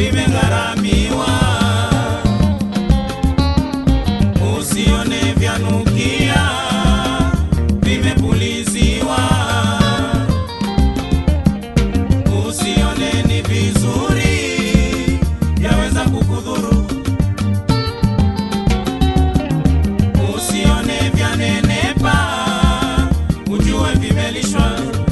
vimegharamiwa, usione vyanukia, vimepuliziwa, usione ni vizuri, vyaweza kukudhuru, usione vyanenepa, ujue vimelishwa.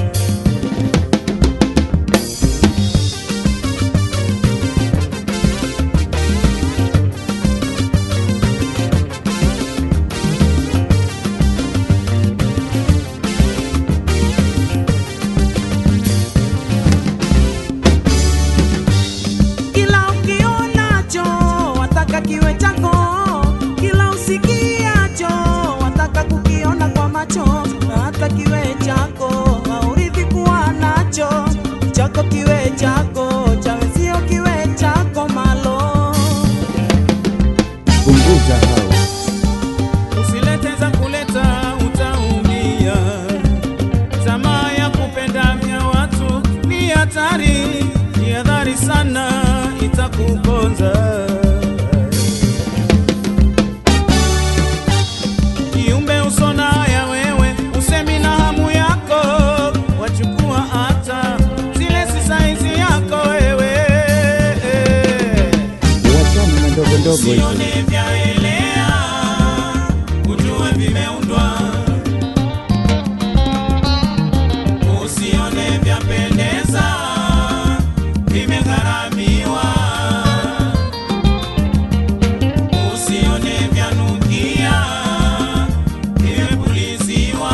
Kila ukionacho wataka kiwe chako, kila usikiacho wataka kukiona kwa macho, na hata kiwe chako haurithi kuwa nacho, chako kiwe chako, cha wenzio kiwe chako malo. Punguza hao. Usilete za kuleta utaumia. Tamaa ya kupenda vya watu ni hatari, ni hatari sana, itakuponza. Kiumbe usona ya wewe, usemi na hamu yako, wachukua hata zile si saizi yako wewe. Wachana na ndogo ndogo hizo. Usione vyaelea, ujue vimeundwa. Usione vyapendeza, vimegharamiwa. Usione vyanukia, vimepuliziwa.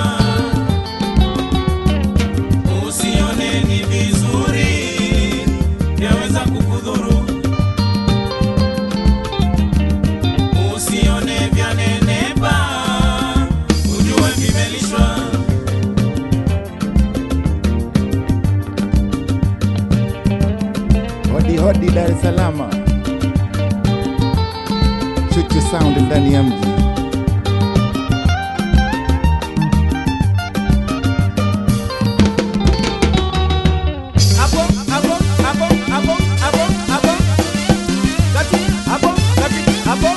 Usione ni vizuri, vyaweza kukudhuru. usione vyanenepa, ujue vimelishwa. Hodi hodi Dar es Salaam. Chuchu sound ndani ya mji. Hapo, hapo, hapo, hapo, hapo, hapo. Kati, hapo, kati, hapo.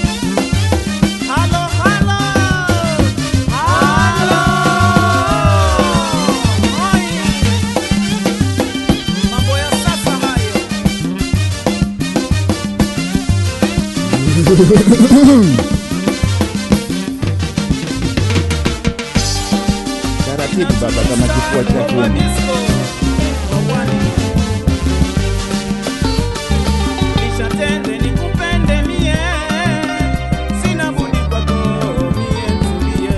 Halo, halo. Halo. Oi. Mambo ya sasa hayo. Taratibu baba kama kifua cha kuni. Nishatende nikupende mie, sina budi kwako mie tulie.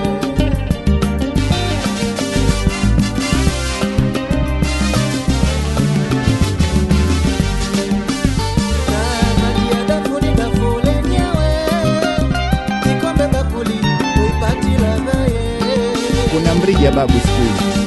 Kuna mrija babu siku hizi.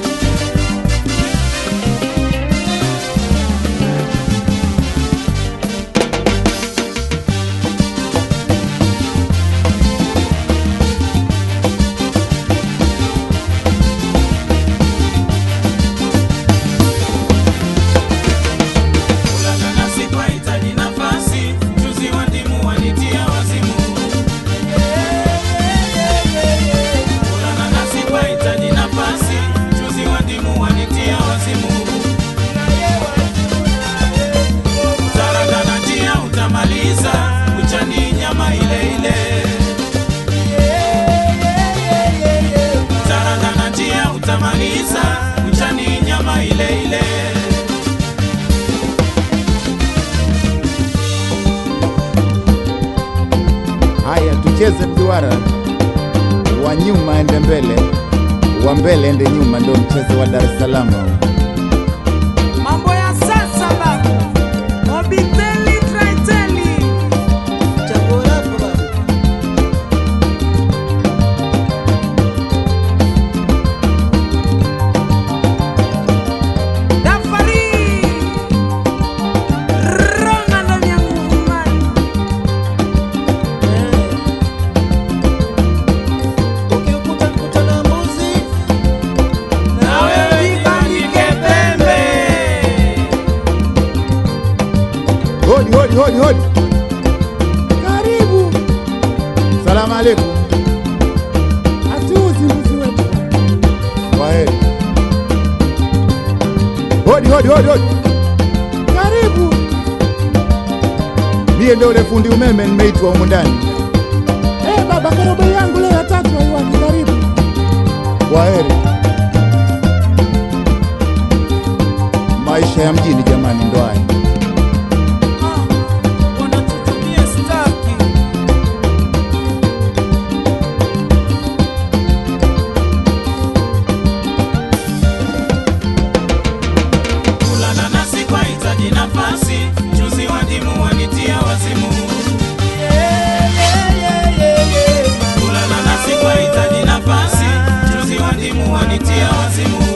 Kulala nasi kwahitaji nafasi, mchuzi wa ndimu wanitia wazimu. Kulala nasi kwahitaji nafasi, mchuzi wa ndimu wanitia wazimu. Taraga na njia utamaliza, uchani nyama ile ile. Taraga na njia utamaliza, uchani nyama ile ile. Haya, tucheze mduara. Wa nyuma ende mbele, wa mbele ende nyuma, ndio mchezo wa Dar es Salaam. Mambo ya sasa babu, obiteli traiteli, dafari ronga ndo vya nguvu mani. Na wewe jibandike hodi hodi hodi hodi. Karibu. Salamu alaikum. Hatuuzi mbuzi wetu. Kwaheri. Hodi hodi hodi hodi. Karibu. Mie ndio ule fundi umeme nimeitwa humu ndani. Eh, baba karobo yangu leo ya tatu haiwaki karibu. Kwaheri. Maisha ya mjini jamani, ndo haya. wanatutumia staki kulala nasi kwa hitaji nafasi juzi wadimu wanitia wazimu kulala nasi kwa hitaji nafasi juzi wadimu wanitia wazimu